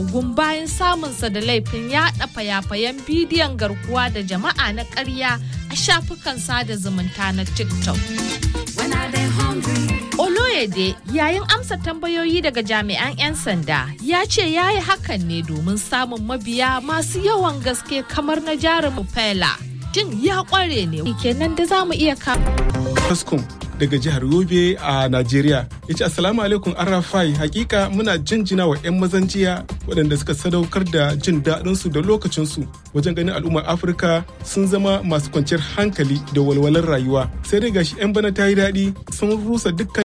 ogun bayan samunsa da laifin yaɗa fayafayen bidiyon garkuwa da jama'a na ƙarya a shafukan sada zumunta na tiktok Oloyede yayin amsa tambayoyi daga jami'an 'yan sanda ya ce ya yi hakan ne domin samun mabiya masu yawan gaske kamar na jarumin Fela. Jin ya kware ne kenan da za mu iya Taskum daga jihar Yobe a Najeriya. Ya ce Assalamu alaikum Arafai hakika muna jinjina wa 'yan mazan jiya waɗanda suka sadaukar da jin daɗinsu da lokacinsu wajen ganin al'ummar Afirka sun zama masu kwanciyar hankali da walwalar rayuwa. Sai dai gashi 'yan bana ta yi daɗi sun rusa dukkan